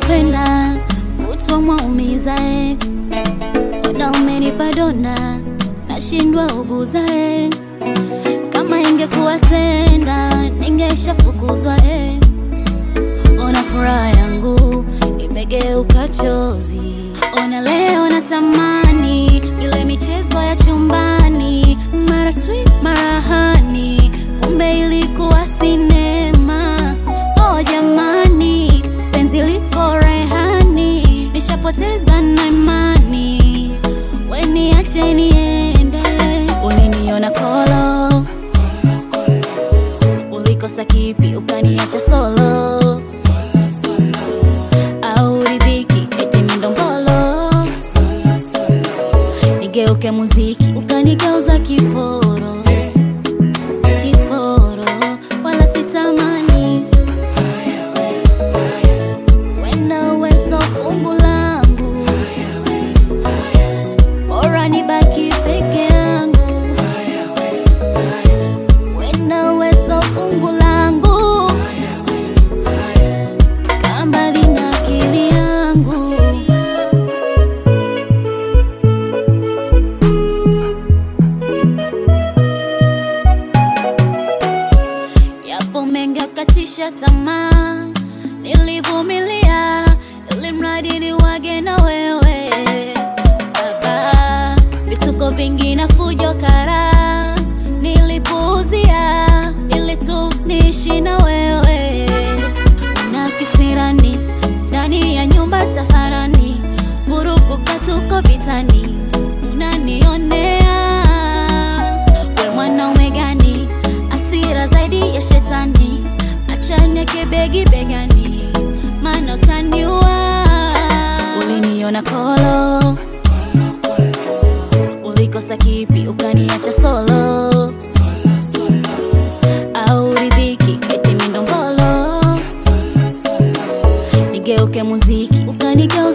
unavyopenda kutwa mwaumiza eh. Ona umenipa dona nashindwa uguza eh. Kama ingekuwa tenda ningeshafukuzwa eh. Ona furaha yangu imegeuka chozi. Ona leo natamani ile michezo ya chumbani, mara sweet mara hani, kumbe ilikuwa sinema. Oh jamani, penzi liko rehani, nishapoteza na imani, we niache niende. Uliniona kolo, ulikosa kipi ukaniacha solo au ridhiki eti mindombolo nigeuke muziki ukanigeuza kiporo kiporo wala sitamani wenda uwezo fungu langu bora nibaki peke yangu wenda uwezo fungu langu kambali na akili yangu yapo mengi akatisha tamaa nilivumilia ili mradi ni wage na wewe baba vituko vingi na fujo kara nilipuuzia ili tu niishi na wewe na kisirani ndani ya nyumba tafarani vurugu katuko vitani unanionea we mwanaume gani asira zaidi ya shetani achane kibegi begani maana utaniua uliniona kolo ulikosa kipi ukaniacha solo au ridhiki eti mindombolo nigeuke muziki ukanigeuza